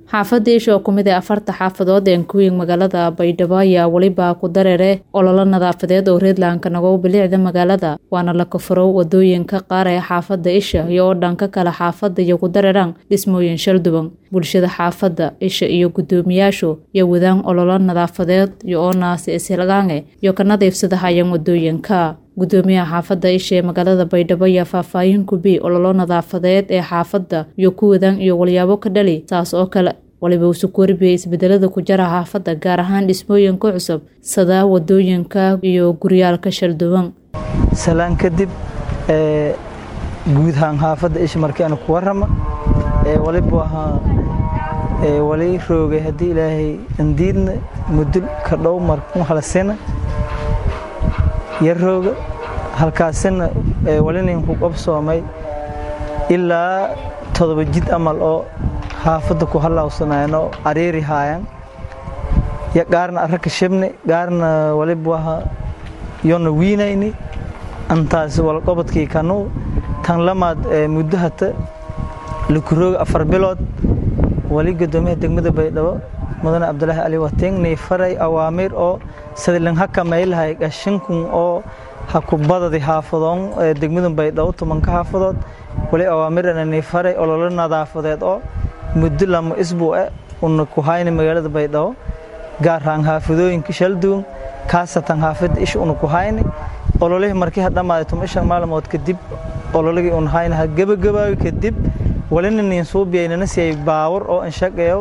xaafada isha oo kumid ah afarta xaafadood ee kuwiin magaalada baydhabo ayaa weliba ku dareere ololo nadaafadeed oo reedlanka nagow bilicda magaalada waana la kafuro wadooyinka qaar ee xaafada isha iyo oo dhanka kale xaafada iyo ku dareeraan dhismooyin shalduwan bulshada xaafada isha iyo guddoomiyaashu iyo wadaan ololo nadaafadeed iyo oo naasi isilgaange iyo ka nadiifsada hayaan wadooyinka guddoomiyaha xaafada isha ee magaalada baydhabo ayaa faahfaahin kubi ololo nadaafadeed ee xaafada iyo ku wadaan iyo walyaabo ka dhali saas oo kale waliba uusu kooribiyay isbedelada ku jara xaafada gaar ahaan dhismooyinka cusub sida wadooyinka iyo guryaalka shalduwan salaan kadib guud ahaan xaafadda isha markii aan ku warrama waliba waxaa wali roogay haddii ilaahay andiidna mudul ka dhow markun halasina yar rooga halkaasina walinayn ku qabsoomay ilaa todoba jid amal oo xaafadda ku hallawsanaayeen oo cariiri haayaan yo gaarna arraka shibni gaarna waliba waha yona wiinayni antaas walqobadkii kanu tan lamaad muddo hata lakurooga afar bilood wali guddoomiyaha degmada baydhabo mudane cabdulaahi cali wating nii faray awaamiir oo sadilan ha kamaylahay gashankun oo ha ku badadi xaafadoon degmada baydhabo tobanka xaafadood wali awaamirana nii faray ololo nadaafadeed oo muddo lama isbuuce una ku hayna magaalada baydhabo gaarhaan xaafadooyinka shalduwan kaasatan xaafadda isha una ku hayni ololihii markii ha dhammaaday tuma ishan maalmood kadib ololigii un hayna ha gebagabaayo kadib walina niin suubiyaynana siyay baawar oo anshaqeeyo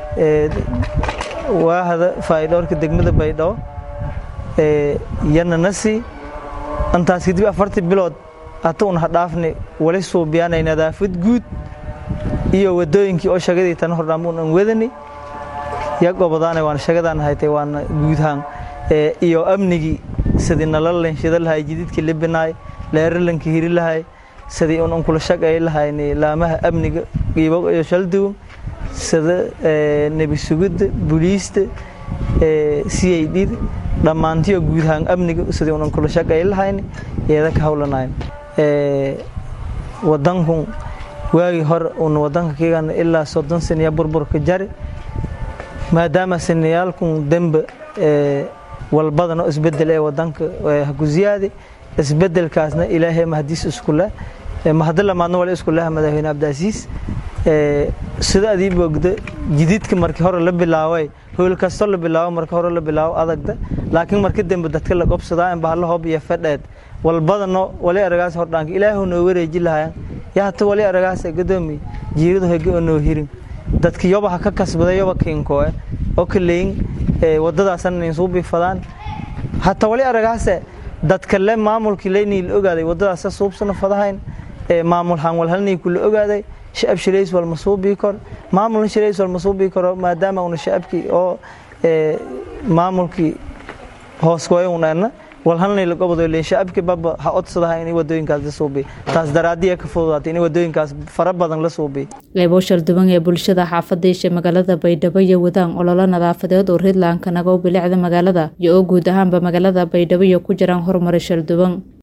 waahada faa'iidhoorka degmada baydhabo yana nasi intaas kadib afartii bilood hata un ha dhaafni wali suubiyaanay nadaafad guud iyo wadooyinkii oo shagadii tan hordhaamuun an wadani ya gobadaana waana shagadaan haytay waana guudhaan iyo amnigii sidii nalalan shida lahay jididkii libinaay leeralanka hiri lahay sidii un unkula shaqay lahayni laamaha amniga qiibo iyo shalduwan sida nebi sugidda buliista c i d dhammaantiyo guudhaan amniga sidii un unkula shaqay lahayni iyada ka hawlanayn wadankun waagii hore un wadanka kigan ilaa soddon saniya burburka jari maadaama saniyaalkun dembe walbadan oo isbedel ee wadanka haku ziyaadi isbedelkaasna ilaahay mahadiis iskule mahadi lamaadna wala iskulaha madaxweyne cabdiasiis sida adii boogda jididka markii hore la bilaaway howl kasto la bilaabo markii hore la bilaabo adagda laakiin markii dambe dadka la qobsadaa in bahalla hoob iyo fedheed walbadano wali aragaas hordhaanka ilaahu noo wareeji lahayan yaa hata wali aragaas gadoomi jiiradu hege oo noo hirin dadka yoba ha ka kasbaday yoba kiinkoe oo kaleyin wadadaasana nin suu bifadaan hata wali aragaase dadka le maamulkii leynii la ogaaday wadadaasa suubsana fadahayn maamul hanwalhalnii kula ogaaday shacab shirays wal masuubii kor maamulna shirays wal masuubii koro maadaama una shacabkii oo maamulkii hooskoya unana walhalnay la gobodo leen shacabkii baba ha odsadaha inay wadooyinkaas la suubiy taas daraadiya ka fududaatay inay wadooyinkaas fara badan la suubiy qeybo shalduwan ee bulshada xaafada isha magaalada baydhabo iyo wadaan ololo nadaafadeed oo reedlanka nagow bilicda magaalada iyo oo guud ahaanba magaalada baydhabo iyo ku jiraan horumari shalduwan